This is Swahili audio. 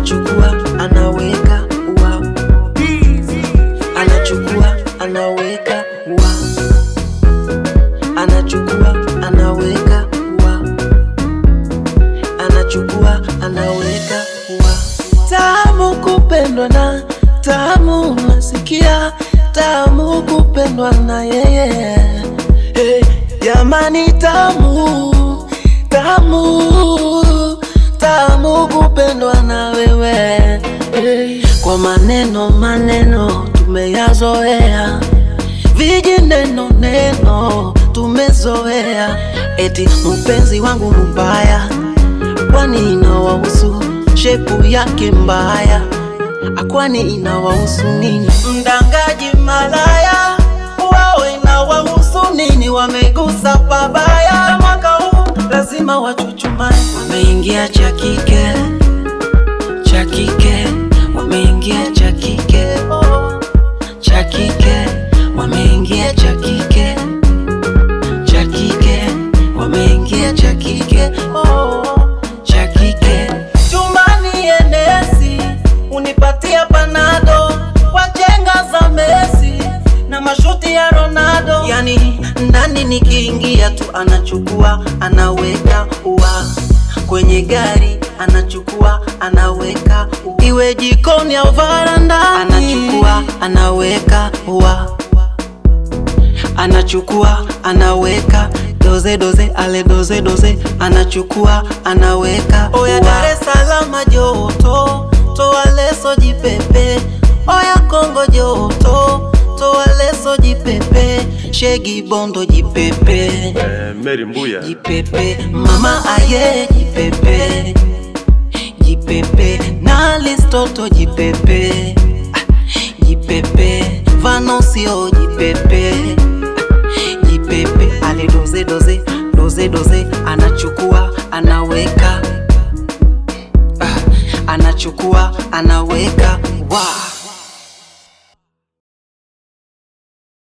anachukua anaweka wa anachukua anaweka wa anachukua anaweka wa anachukua anaweka wa tamu kupendwa na tamu nasikia tamu kupendwa na yeye hey, jamani tamu tamu tamu kupendwa na wewe hey, kwa maneno maneno tumeyazoea vijineno neno tumezoea eti mpenzi wangu mbaya kwani inawahusu shepu yake mbaya akwani inawahusu nini mdangaji malaya wao inawahusu nini wamegusa pabaya mwaka huu lazima wachuchumae wameingia cha kike cha kike wameingia cha kike cha kike wameingia cha kike cha kike wameingia cha kike cha kike chumbani enesi unipatia panado kwa chenga za Messi na mashuti ya Ronaldo, yani ndani nikiingia tu anachukua anaweka wa kwenye gari anachukua anaweka iwe jikoni au varandani anachukua anaweka wa anachukua anaweka doze doze ale doze doze anachukua anaweka oya Dar es Salaam joto toa leso jipepe oya Kongo joto toa leso jipepe shegi bondo jipepe Eh, Mary Mbuya jipepe mama aye jipepe jipepe na listoto jipepe Ah, jipepe vanosio jipepe Ah, jipepe ale doze doze doze doze anachukua anaweka Ah, anachukua anaweka wa